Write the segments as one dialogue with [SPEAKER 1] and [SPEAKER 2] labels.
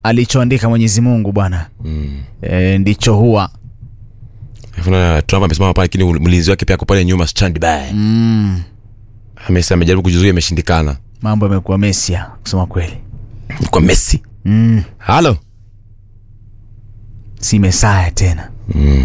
[SPEAKER 1] alichoandika Mwenyezi Mungu bwana
[SPEAKER 2] Mm.
[SPEAKER 1] e, ndicho huwa
[SPEAKER 2] Alafu na Trump amesimama pale lakini mlinzi wake pia ako pale nyuma standby.
[SPEAKER 1] mm,
[SPEAKER 2] Amesema amejaribu kujizuia imeshindikana.
[SPEAKER 1] mambo yamekuwa mesia kusema kweli
[SPEAKER 2] Kwa Messi.
[SPEAKER 1] mm,
[SPEAKER 2] Halo.
[SPEAKER 1] si mesaya tena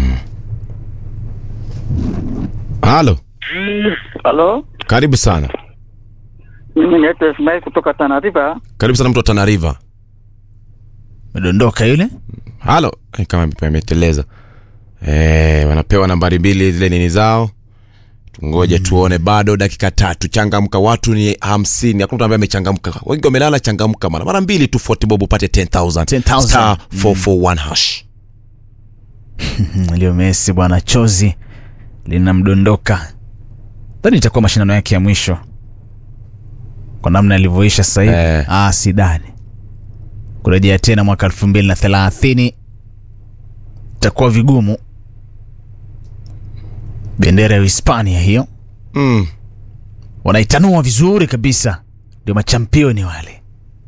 [SPEAKER 2] Halo.
[SPEAKER 3] Halo,
[SPEAKER 2] Karibu sana.
[SPEAKER 3] mimi naitwa Ismail kutoka Tana River.
[SPEAKER 2] Karibu sana mtu wa Tana River.
[SPEAKER 1] medondoka yule
[SPEAKER 2] Halo. Ai, Kama ameteleza. Eh, wanapewa nambari mbili zile nini zao. Tungoje tuone bado dakika tatu. Changamka, watu ni hamsini. Hakuna mtu ambaye amechangamka. Wengi wamelala, changamka mara mara mbili tu 40 bob upate 10000.
[SPEAKER 1] 10,000.
[SPEAKER 2] Star 441 hash.
[SPEAKER 1] Mm, leo Messi bwana, chozi linamdondoka. Dhani itakuwa mashindano yake ya mwisho kwa namna alivyoisha sasa hivi.
[SPEAKER 2] Eh.
[SPEAKER 1] Ah, sidhani kurejea tena mwaka elfu mbili na thelathini itakuwa vigumu. Bendera ya Hispania hiyo
[SPEAKER 2] Mm.
[SPEAKER 1] wanaitanua vizuri kabisa, ndio machampioni wale.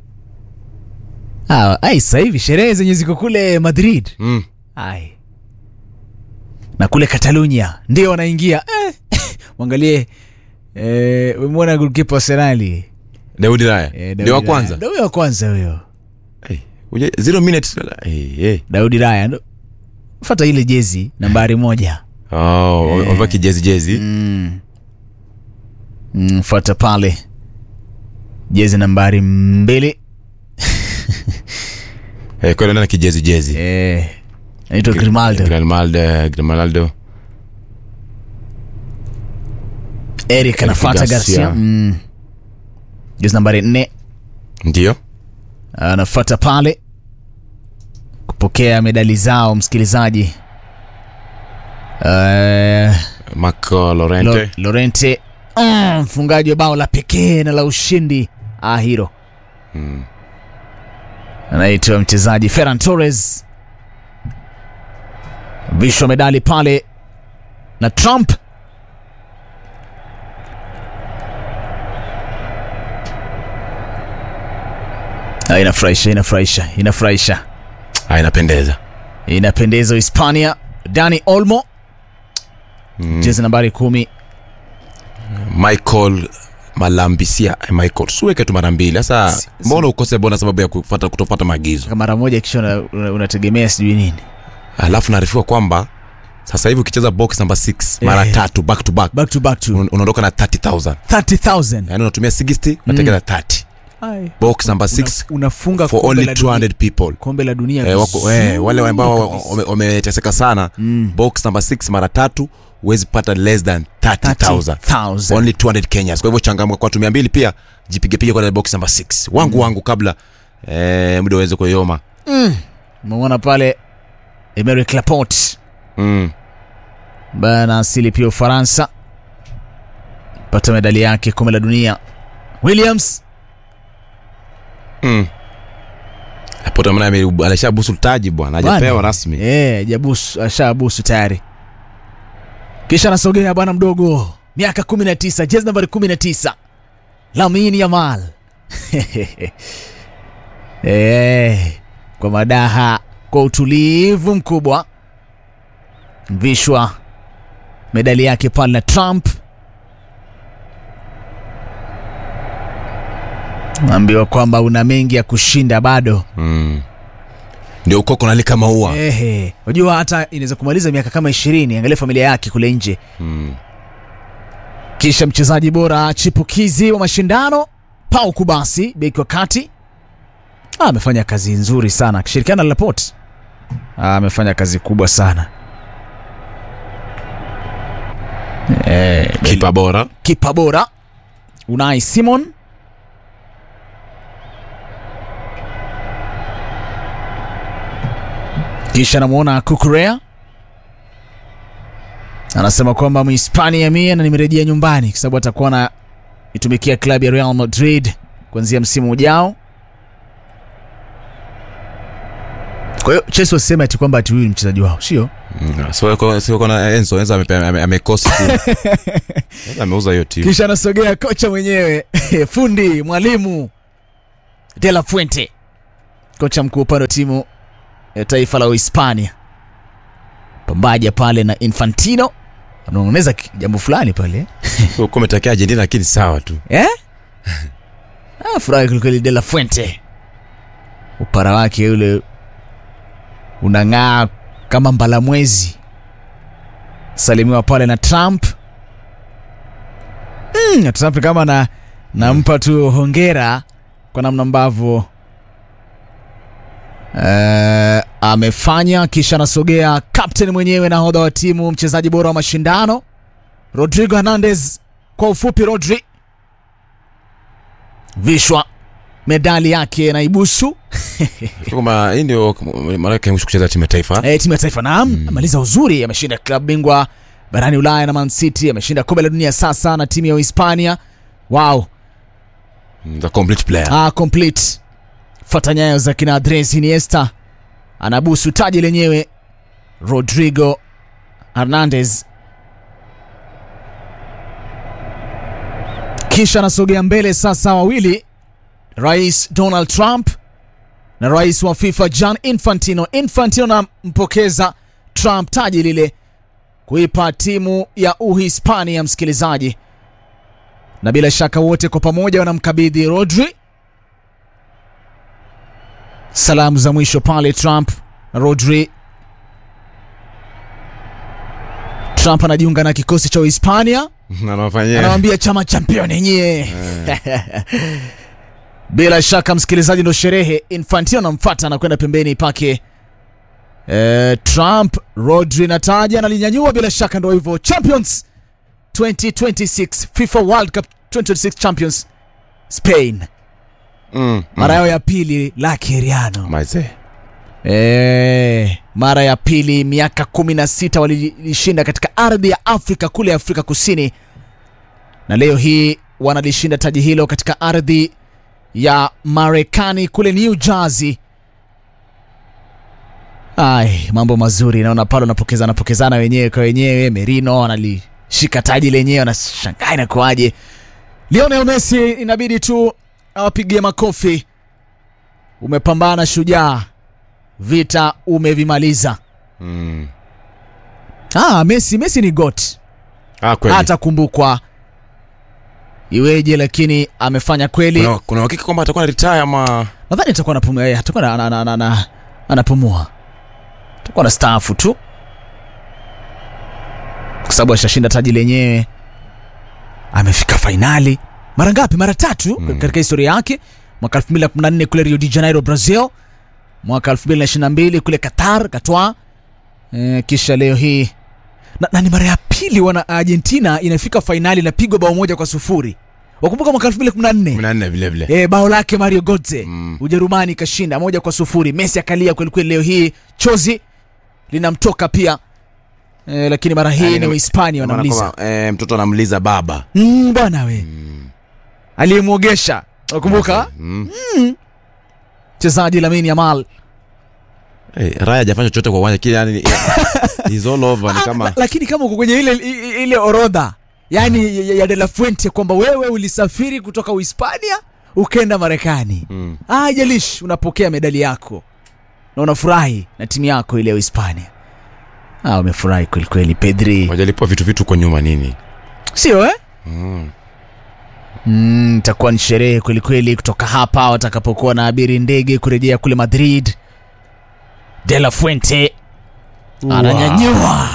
[SPEAKER 1] Ah, ai sasa hivi sherehe zenye ziko kule Madrid
[SPEAKER 2] Mm.
[SPEAKER 1] Ai. Na kule Catalunya ndio wanaingia eh. Mwangalie eh, umemwona goalkeeper wa Arsenal
[SPEAKER 2] Daudi Raya.
[SPEAKER 1] eh, Daudi
[SPEAKER 2] Ndio wa
[SPEAKER 1] Raya.
[SPEAKER 2] kwanza.
[SPEAKER 1] Ndio huyo wa kwanza huyo.
[SPEAKER 2] Eh, uje- Zero minutes. Eh, eh.
[SPEAKER 1] Daudi Raya. ndo- Fuata ile jezi nambari moja.
[SPEAKER 2] Oh, wamevaa kijezi jezi.
[SPEAKER 1] Mm. Mm, fuata pale jezi nambari mbili
[SPEAKER 2] Eh, kwa na kijezi jezi.
[SPEAKER 1] eh, naitwa Grimaldo
[SPEAKER 2] Grimaldo, Grimaldo.
[SPEAKER 1] Eric anafuata
[SPEAKER 2] Garcia.
[SPEAKER 1] Garcia mm. jezi nambari nne
[SPEAKER 2] Ndio.
[SPEAKER 1] anafuata pale kupokea medali zao msikilizaji uh,
[SPEAKER 2] Marco Lorente.
[SPEAKER 1] Lo, Lorente mm, mfungaji wa bao la pekee na la ushindi ah, hilo
[SPEAKER 2] Mm.
[SPEAKER 1] anaitwa mchezaji Ferran Torres vishwa medali pale na Trump Ah, inafurahisha inafurahisha inafurahisha
[SPEAKER 2] Ah, inapendeza.
[SPEAKER 1] inapendeza Hispania. Dani Olmo
[SPEAKER 2] Mm.
[SPEAKER 1] jezi nambari kumi.
[SPEAKER 2] Michael Malambisia. Eh, Michael, siweke tu mara mbili. Sasa
[SPEAKER 1] Si-
[SPEAKER 2] mbona ukose bona sababu ya kufuata kutofuata maagizo?
[SPEAKER 1] mara moja kisha una- una- unategemea sijui nini.
[SPEAKER 2] Alafu naarifiwa kwamba sasa hivi ukicheza box number 6 mara
[SPEAKER 1] Eh.
[SPEAKER 2] tatu back to back
[SPEAKER 1] Back to back to
[SPEAKER 2] un- unaondoka na 30000.
[SPEAKER 1] 30,000.
[SPEAKER 2] Yaani unatumia 60 unatekeza 30.
[SPEAKER 1] Ai.
[SPEAKER 2] Box number
[SPEAKER 1] Una-
[SPEAKER 2] 6
[SPEAKER 1] unafunga
[SPEAKER 2] for
[SPEAKER 1] kombe
[SPEAKER 2] only
[SPEAKER 1] la dunia-
[SPEAKER 2] 200 people.
[SPEAKER 1] kombe la dunia
[SPEAKER 2] Eh, wako,
[SPEAKER 1] vizuri
[SPEAKER 2] eh, wale ambao
[SPEAKER 1] kabisa.
[SPEAKER 2] wame- wameteseka sana
[SPEAKER 1] Mm.
[SPEAKER 2] box number 6 mara tatu huwezi pata less than 30000
[SPEAKER 1] 30,000.
[SPEAKER 2] only 200 kenyas kwa hivyo changamka kwa watu 200 pia jipigepige kwa box number 6 wangu wangu kabla eh, muda uweze kuyoma
[SPEAKER 1] Umeona pale Emerick Laporte
[SPEAKER 2] mm.
[SPEAKER 1] ambaye ana asili pia Ufaransa pata medali yake kombe la dunia. Williams
[SPEAKER 2] mm. Laporte maana ame- alishabusu taji bwana hajapewa
[SPEAKER 1] Bwana.
[SPEAKER 2] rasmi
[SPEAKER 1] Eh, jabusu ashabusu tayari. Kisha anasogea bwana mdogo, miaka 19, jezi nambari 19. Lamine Yamal. eh, kwa madaha, kwa utulivu mkubwa. Mvishwa medali yake pale na Trump. Naambiwa kwamba una mengi ya kushinda bado.
[SPEAKER 2] mm. ndio ukoko nalika maua
[SPEAKER 1] Ehe, unajua hata inaweza kumaliza miaka kama ishirini. Angalia familia yake kule nje.
[SPEAKER 2] mm.
[SPEAKER 1] Kisha mchezaji bora chipukizi wa mashindano Pau Kubasi, beki wa kati, Ah, amefanya kazi nzuri sana akishirikiana na Laporte. Ah, amefanya kazi kubwa sana. Eh,
[SPEAKER 2] kipa bora
[SPEAKER 1] kipa bora Unai Simon kisha namwona Kukurea anasema kwamba Mhispania mie na nimerejea nyumbani kwa sababu atakuwa na itumikia klabu ya Real Madrid kuanzia msimu ujao. Kwa hiyo Chelsea wasema ati kwamba ati huyu ni mchezaji wao, sio?
[SPEAKER 2] mm. so, kwa- so, kuna Enzo Enzo amepe- ame- amekosa tu Enzo ameuza hiyo timu
[SPEAKER 1] Kisha anasogea kocha mwenyewe fundi mwalimu De La Fuente kocha mkuu upande wa timu ya taifa la Uhispania pambaja pale na Infantino anaongeza ki- jambo fulani pale
[SPEAKER 2] Huko umetokea Argentina lakini sawa tu.
[SPEAKER 1] eh? ah, furahi kwelikweli De La Fuente, upara wake ule unang'aa kama mbalamwezi. Salimiwa pale na Trump mm, na Trump kama na nampa tu hongera kwa namna ambavyo eh, amefanya, kisha anasogea captain mwenyewe, nahodha wa timu, mchezaji bora wa mashindano Rodrigo Hernandez, kwa ufupi Rodri vishwa medali yake na ibusu
[SPEAKER 2] Kama hii ndio mara yake ya mwisho kucheza timu ya taifa.
[SPEAKER 1] e, timu ya taifa naam amaliza uzuri ameshinda klabu bingwa barani ulaya na man city ameshinda kombe la dunia sasa na timu ya uhispania wow
[SPEAKER 2] The complete player.
[SPEAKER 1] ah, complete fata nyayo za kina andres iniesta anabusu taji lenyewe rodrigo hernandez kisha anasogea mbele sasa wawili rais donald trump na rais wa fifa john infantino infantino anampokeza trump taji lile kuipa timu ya uhispania msikilizaji na bila shaka wote kwa pamoja wanamkabidhi rodri salamu za mwisho pale trump na rodri trump anajiunga na kikosi cha uhispania
[SPEAKER 2] Na anawafanyia.
[SPEAKER 1] anawambia chama champion yenyewe bila shaka msikilizaji ndo sherehe infantino anamfata anakwenda pembeni pake eh, trump rodri na taji analinyanyua bila shaka ndo hivyo champions 2026 fifa world cup 2026 champions spain
[SPEAKER 2] Mm.
[SPEAKER 1] mara yao ya pili la kiriano
[SPEAKER 2] Maze.
[SPEAKER 1] Eh, mara ya pili miaka 16 walilishinda katika ardhi ya Afrika kule Afrika Kusini, na leo hii wanalishinda taji hilo katika ardhi ya Marekani kule New Jersey. Ai, mambo mazuri, naona pale wanapokezana pokezana wenyewe kwa wenyewe. Merino analishika taji lenyewe, anashangaa inakuwaje. Lionel Messi inabidi tu awapigie makofi. Umepambana shujaa, vita umevimaliza.
[SPEAKER 2] Mm.
[SPEAKER 1] Ah, Messi, Messi ni got,
[SPEAKER 2] Ah, kweli.
[SPEAKER 1] atakumbukwa iweje, lakini amefanya kweli.
[SPEAKER 2] Kuna kuna uhakika kwamba atakuwa na retire ama
[SPEAKER 1] Nadhani atakuwa anapumua, yeye atakuwa na- na- na- na- na- anapumua, atakuwa na staafu tu, kwa sababu ashashinda taji lenyewe. Amefika fainali mara ngapi? Mara tatu
[SPEAKER 2] Mm.
[SPEAKER 1] katika historia yake, mwaka 2014 kule Rio de Janeiro Brazil, mwaka 2022 kule Qatar katwa, e, kisha leo hii na, na ni mara ya pili wana Argentina inafika fainali inapigwa bao moja kwa sufuri. Wakumbuka mwaka 2014
[SPEAKER 2] 14 vile vile.
[SPEAKER 1] e, bao lake Mario Götze
[SPEAKER 2] Mm.
[SPEAKER 1] Ujerumani ikashinda moja kwa sufuri. Messi akalia kwelikweli, leo hii chozi linamtoka pia e, lakini mara hii
[SPEAKER 2] Yaani
[SPEAKER 1] ni
[SPEAKER 2] ni-
[SPEAKER 1] Uhispania
[SPEAKER 2] Maana
[SPEAKER 1] wanamliza
[SPEAKER 2] kwamba, eh, mtoto anamliza baba.
[SPEAKER 1] mm, bwana we aliyemwogesha, nakumbuka
[SPEAKER 2] Mm.
[SPEAKER 1] mchezaji Lamine Yamal
[SPEAKER 2] Eh, Raya hajafanya chochote kwa uwanja kile yani he's all over ni
[SPEAKER 1] Ah,
[SPEAKER 2] kama
[SPEAKER 1] la- lakini kama uko kwenye ile, i- ile orodha yani ya, ya De La Fuente kwamba wewe ulisafiri kutoka Uhispania ukaenda Marekani
[SPEAKER 2] Mm.
[SPEAKER 1] Ah, haijalishi unapokea medali yako na unafurahi na timu yako ile ya Uhispania. Ah, umefurahi kweli kweli Pedri,
[SPEAKER 2] wajalipwa vitu vitu kwa nyuma nini?
[SPEAKER 1] sio eh?
[SPEAKER 2] Mm.
[SPEAKER 1] Mm, itakuwa ni sherehe kweli kweli kutoka hapa watakapokuwa na abiri ndege kurejea kule Madrid. De La Fuente ananyanyua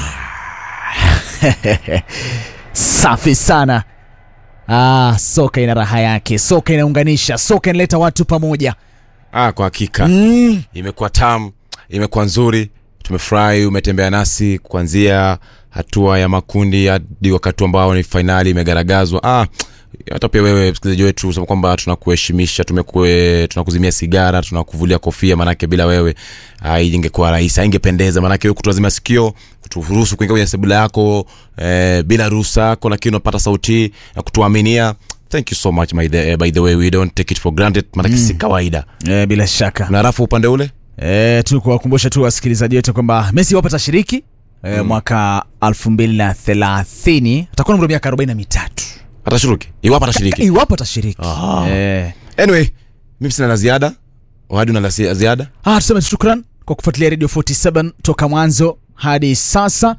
[SPEAKER 1] safi sana. Ah, soka ina raha yake, soka inaunganisha, soka inaleta watu pamoja.
[SPEAKER 2] Ah, kwa hakika
[SPEAKER 1] Mm.
[SPEAKER 2] imekuwa tamu, imekuwa nzuri. Tumefurahi umetembea nasi kuanzia hatua ya makundi hadi wakati ambao ni fainali imegaragazwa. Ah, hata pia wewe msikilizaji wetu sema kwamba tunakuheshimisha, tumekue tunakuzimia sigara, tunakuvulia kofia, manake bila wewe ah, hii ingekuwa rahisi, haingependeza. Manake wewe kutuazima sikio, kuturuhusu kuingia kwenye sebula yako eh, bila ruhusa yako, lakini unapata sauti na kutuaminia. Thank you so much my the, by the way we don't take it for granted, manake si kawaida.
[SPEAKER 1] Eh, bila shaka
[SPEAKER 2] Na rafu upande ule
[SPEAKER 1] E, tu kuwakumbusha tu wasikilizaji wetu kwamba Messi wapo atashiriki e, mwaka 2030 atakuwa na umri wa miaka 43
[SPEAKER 2] atashiriki iwapo atashiriki
[SPEAKER 1] iwapo atashiriki
[SPEAKER 2] Aha.
[SPEAKER 1] e,
[SPEAKER 2] anyway mimi sina la ziada wadi una la zi- ziada
[SPEAKER 1] Ah, tuseme shukran kwa kufuatilia Radio 47 toka mwanzo hadi sasa.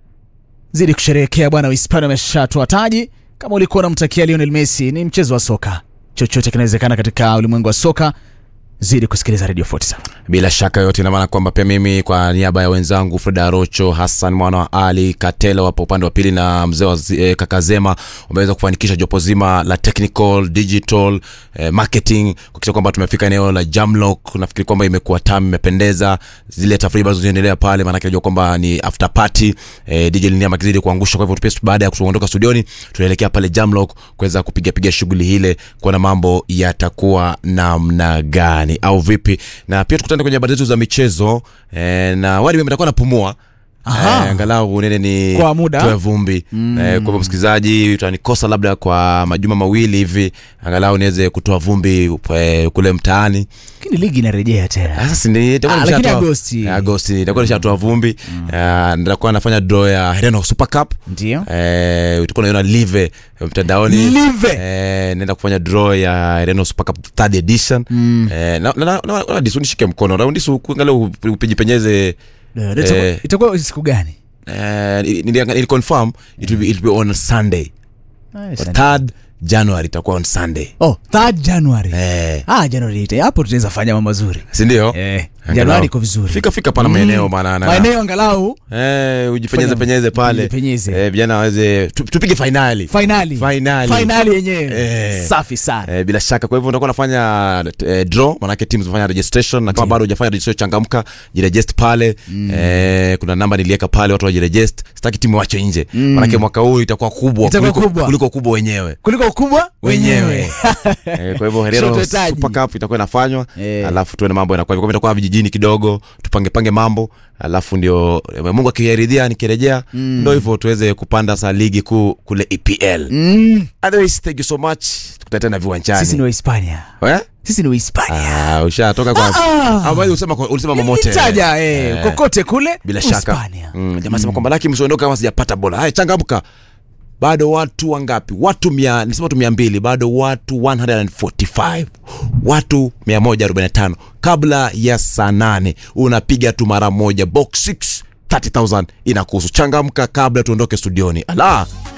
[SPEAKER 1] Zidi kusherehekea bwana, Uhispania wameshatoa taji. Kama ulikuwa unamtakia Lionel Messi, ni mchezo wa soka, chochote kinawezekana katika ulimwengu wa soka. Zidi kusikiliza Radio 47.
[SPEAKER 2] bila shaka yote ina maana kwamba pia mimi kwa niaba ya wenzangu Fred Arocho, Hassan mwana wa Ali Katela wapo upande wa pili na mzee wa zi- eh, Kakazema wameweza kufanikisha jopo zima la technical digital eh, marketing kuhakikisha kwamba tumefika eneo la Jamlock. Nafikiri kwamba imekuwa tamu, imependeza. Zile tafrija ambazo zinaendelea pale, maanake najua kwamba ni after party eh, DJ Linia akizidi kuangusha. Kwa hivyo tupia baada ya kuondoka studioni, tunaelekea pale Jamlock kuweza kupiga piga shughuli ile, kuona mambo yatakuwa namna gani au vipi, na pia tukutane kwenye habari zetu za michezo eh, na wadi mimi nitakuwa napumua
[SPEAKER 1] Aha.
[SPEAKER 2] Eh, angalau nene ni
[SPEAKER 1] Kwa muda.
[SPEAKER 2] toe vumbi mm. eh, kwa hivyo msikilizaji utanikosa labda kwa majuma mawili hivi angalau niweze kutoa vumbi eh, kule mtaani
[SPEAKER 1] Lakini ligi inarejea tena.
[SPEAKER 2] sasa si ndi- itakuwa
[SPEAKER 1] Ah, lakini
[SPEAKER 2] nishatoa-
[SPEAKER 1] Agosti.
[SPEAKER 2] Eh, Agosti itakuwa nishatoa vumbi Eh, nitakuwa nafanya draw ya Hereno Super Cup
[SPEAKER 1] Ndio.
[SPEAKER 2] Eh, utakuwa unaiona live eh, mtandaoni
[SPEAKER 1] Live?
[SPEAKER 2] eh, naenda kufanya draw ya Hereno Super Cup third edition eh, na, na, na, na, na disu nishike mkono na disu kuangalia upijipenyeze
[SPEAKER 1] Itakuwa-
[SPEAKER 2] Eh.
[SPEAKER 1] Itakuwa siku gani?
[SPEAKER 2] eh, nili, nili confirm it will be, it will be on Sunday
[SPEAKER 1] Nice.
[SPEAKER 2] third January itakuwa on Sunday
[SPEAKER 1] Oh, 3 January.
[SPEAKER 2] eh,
[SPEAKER 1] Ah, January ita- hapo tutaweza fanya mambo mazuri.
[SPEAKER 2] si ndio?
[SPEAKER 1] Eh,
[SPEAKER 2] Angalau.
[SPEAKER 1] Januari iko vizuri.
[SPEAKER 2] Fika fika pana maeneo bana na-
[SPEAKER 1] Maeneo angalau
[SPEAKER 2] Eh, ujipenyeze
[SPEAKER 1] Fanya-
[SPEAKER 2] penyeze pale
[SPEAKER 1] ujipenyeze.
[SPEAKER 2] eh, vijana waweze tu- tupige fainali
[SPEAKER 1] finali.
[SPEAKER 2] Finali.
[SPEAKER 1] Finali yenyewe.
[SPEAKER 2] Eh.
[SPEAKER 1] Safi sana.
[SPEAKER 2] Eh, bila shaka kwa hivyo utakuwa unafanya eh, draw manake teams zinafanya registration na kama bado hujafanya registration changamka jirejest pale eh, kuna namba niliweka pale watu wajirejest sitaki timu wache nje manake mwaka huu itakuwa kubwa
[SPEAKER 1] Itakuwa
[SPEAKER 2] kuliko,
[SPEAKER 1] kubwa.
[SPEAKER 2] kuliko kubwa wenyewe
[SPEAKER 1] Kuliko ukubwa wenyewe.
[SPEAKER 2] eh, kwa hivyo Herero
[SPEAKER 1] Shoto taji.
[SPEAKER 2] Super Cup itakuwa inafanywa
[SPEAKER 1] Eh.
[SPEAKER 2] alafu tuone mambo yanakuwa kwa hivyo itakuwa vijijini kidogo tupange pange mambo alafu ndio eh, Mungu akiridhia nikirejea ndio hivyo tuweze kupanda sa ligi kuu kule EPL
[SPEAKER 1] Mm.
[SPEAKER 2] otherwise thank you so much tukutane tena viwanjani
[SPEAKER 1] Sisi ni Wahispania.
[SPEAKER 2] eh?
[SPEAKER 1] Sisi ni Wahispania.
[SPEAKER 2] Ah, ushatoka kwa
[SPEAKER 1] Ah.
[SPEAKER 2] Ah, basi ulisema kwa- ulisema momote
[SPEAKER 1] Nitaja eh, kokote kule
[SPEAKER 2] bila shaka
[SPEAKER 1] Uhispania.
[SPEAKER 2] mm, jamaa sema kwamba laki msiondoka kama sijapata bola haya changamka bado watu wangapi watu mia nisema watu mia mbili bado watu 145 watu 145 kabla ya saa nane unapiga tu mara moja box 6 30000 inakuhusu changamka kabla tuondoke studioni ala